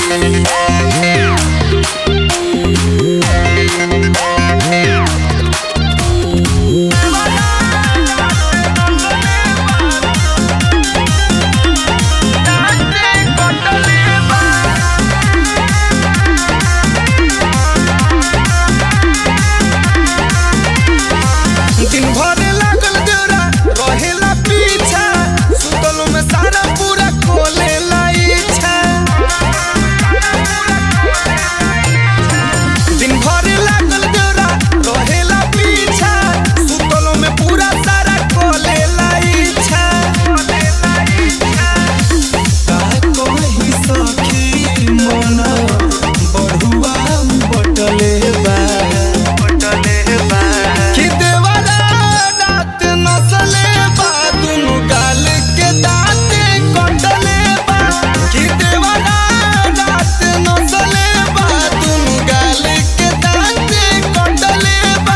दिन भर लागल जोरा रहेला पीछा सुतलो में सारा पूरा खोलेला इच्छा दिन भर लागल जोरा रहेला पीछा सुतलो में पूरा सारा खोलेला इच्छा का कही सखी मन बढ़ुआ बटले बा कि देवरा रात नसले बा दुनु गाल के दाँते कटले बा कि देवरा रात नसले बा दुनु गाल के दाँते कटले बा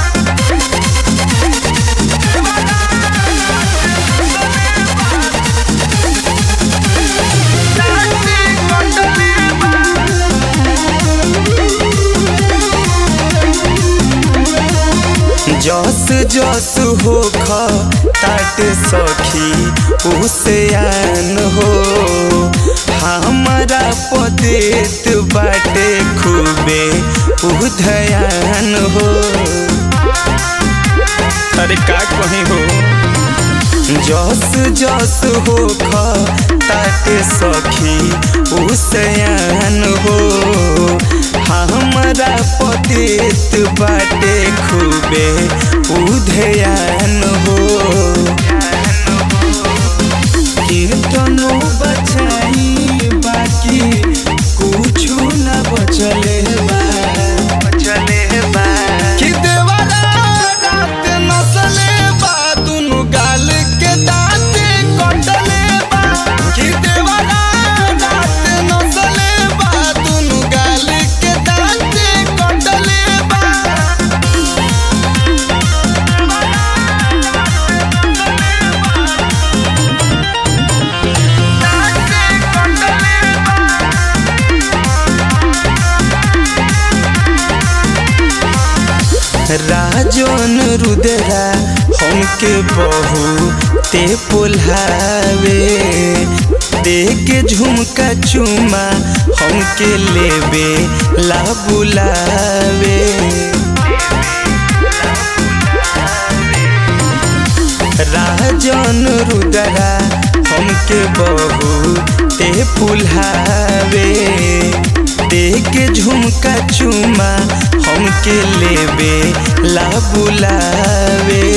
दाँते कटले बा जस जस हो ख ताट सखी उसे हो हमारा पदेत बाटे खूबे उधयान हो अरे का कहीं हो जस जस हो ख ताटे सखी उसे हो हमरा पतित बाटे खूबे उधयान हो कीर्तनो बचाई बाकी कुछु न बचले बा बचले बा कि देवरा रात नसले बा दुनु गाल के दाँते कटले बा कि देवरा रात नसले बा दुनु गाल के दाँते कटले बा दाँते कटले बा राजन रुदरा हमके बहु ते पुल्हावे देके झुमका चुमा हमके लेबे ला बुलावे राजन रुदरा हमके बहु ते पुल्हावे देके झुमका चुमा हमके लेबे ला बुलावे